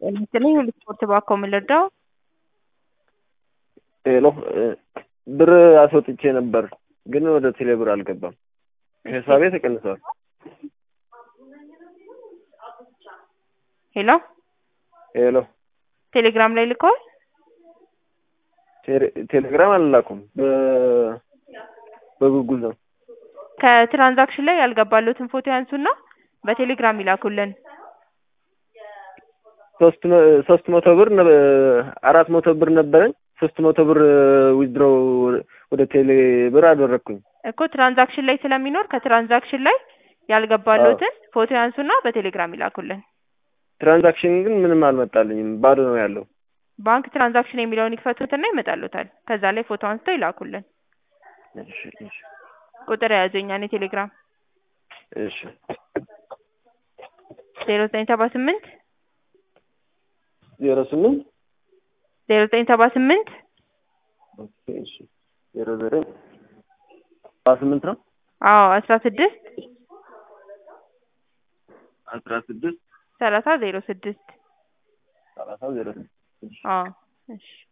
ለምሳሌ ስፖርት ባኮ የምንረዳው ሄሎ ብር አስወጥቼ ነበር፣ ግን ወደ ቴሌ ብር አልገባም። ሂሳቤ ተቀንሷል። ሄሎ ሄሎ ቴሌግራም ላይ ልከዋል። ቴሌግራም አልላኩም፣ በጉጉል ነው። ከትራንዛክሽን ላይ ያልገባሉትን ፎቶ ያንሱና በቴሌግራም ይላኩልን። ሶስት ሶስት መቶ ብር አራት መቶ ብር ነበረኝ። ሶስት መቶ ብር ዊዝድሮ ወደ ቴሌ ብር አደረግኩኝ እኮ ትራንዛክሽን ላይ ስለሚኖር ከትራንዛክሽን ላይ ያልገባሉትን ፎቶ ያንሱና በቴሌግራም ይላኩልን። ትራንዛክሽን ግን ምንም አልመጣልኝም፣ ባዶ ነው ያለው። ባንክ ትራንዛክሽን የሚለውን ይክፈቱትና ይመጣሉታል። ከዛ ላይ ፎቶ አንስተው ይላኩልን። እሺ እሺ ቁጥር የያዙኛ እኔ ቴሌግራም እሺ ዜሮ ዘጠኝ ሰባ ስምንት ዜሮ ስምንት ዜሮ ዘጠኝ ሰባ ስምንት እሺ ዜሮ ዘጠኝ ሰባ ስምንት ነው። አዎ አስራ ስድስት አስራ ስድስት ሰላሳ ዜሮ ስድስት ሰላሳ ዜሮ ስድስት አዎ እሺ